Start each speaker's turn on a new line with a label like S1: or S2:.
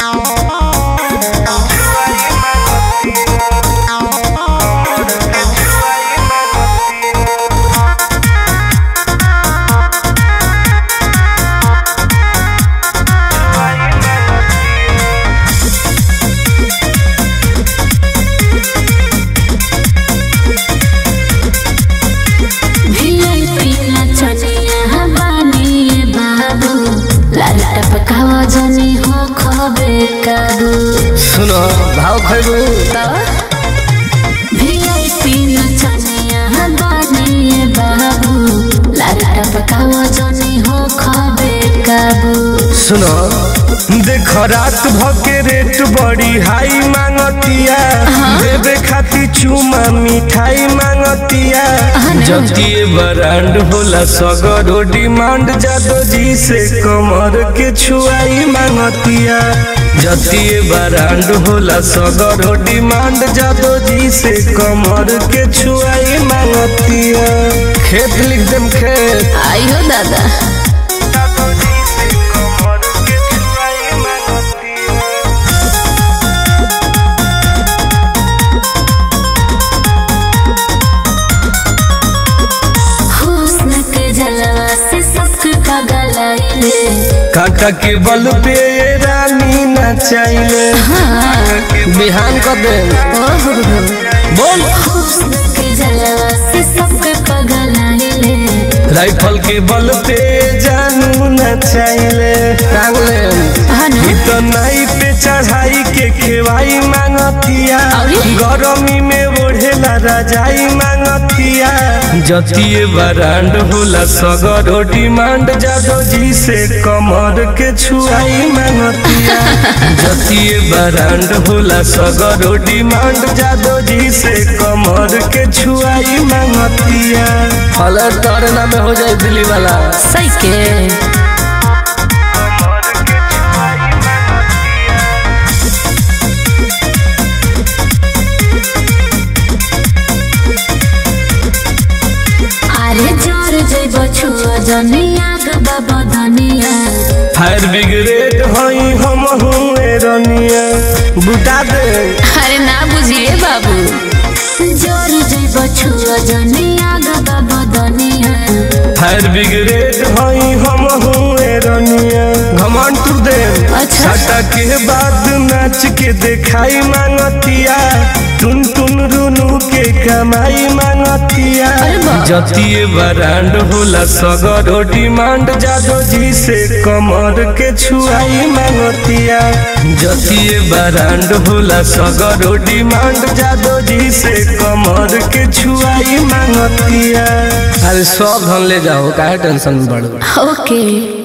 S1: सुनो भाव खैबू
S2: वीआईपी नचनिया बानिए बाबू लाटा पकाओ जनी हो खबे काबू
S1: सुनो देख रात भके रेट बड़ी हाई मांगतिया देवे खाती चुमा मिठाई मांगतिया जतिए बरांड होला सगरो डिमांड जादो जी से कमर के छुआई मांगतिया जतिए बरांड होला सगरो डिमांड जादो जी से कमर के छुआई मांगतिया खेत लिख देम खेत
S2: आइयो दादा
S1: जादो जी से कमर के छुआई मांगतिया
S2: हुस्न के जलवा से सबके पागल आइले
S1: काका के बल पे ये रानी नचाइले बिहान कर दे
S2: ओहो
S1: बोल
S2: हुस्न के जलवा से सबके पागल आइले
S1: राइफल के बल पे जानू नचाइले टांगले
S2: हनु
S1: ई तो नाई पे चढ़ाई के खेवाई मांगतिया
S2: अरे?
S1: गरमी में ओढ़ेला रजाई मांगतिया जतिए बरांड होला सगरो डिमांड जादो जी से कमर के छुआई मांगतिया जतिए बरांड होला सगरो डिमांड जादो जी से कमर के छुआई मांगतिया फल तोरे नामे हो जाए दिल्ली वाला
S2: सही के अरे जोर जइब छुआ जनिया गबा बदनिया
S1: फायर ब्रिगेड हई हम हुए रनिया बुटा दे
S2: अरे ना बुझिए बाबू जोर जइब छुआ जनिया गबा बदनिया
S1: फायर ब्रिगेड हई हम हुए रनिया घमंड तू दे
S2: अच्छा।
S1: छटा के बाद नाच के देखाई मांगतिया टुन टुन रुनु के कमाई मांगतिया
S2: अरे वाह।
S1: जतिए बरांड होला सगरो डिमांड जादो जी से कमर के छुआई मांगतिया जतिए बरांड होला सगरो डिमांड जादो जी से कमर के छुआई मांगतिया अरे सब धन ले जाओ काहे टेंशन में पड़
S2: ओके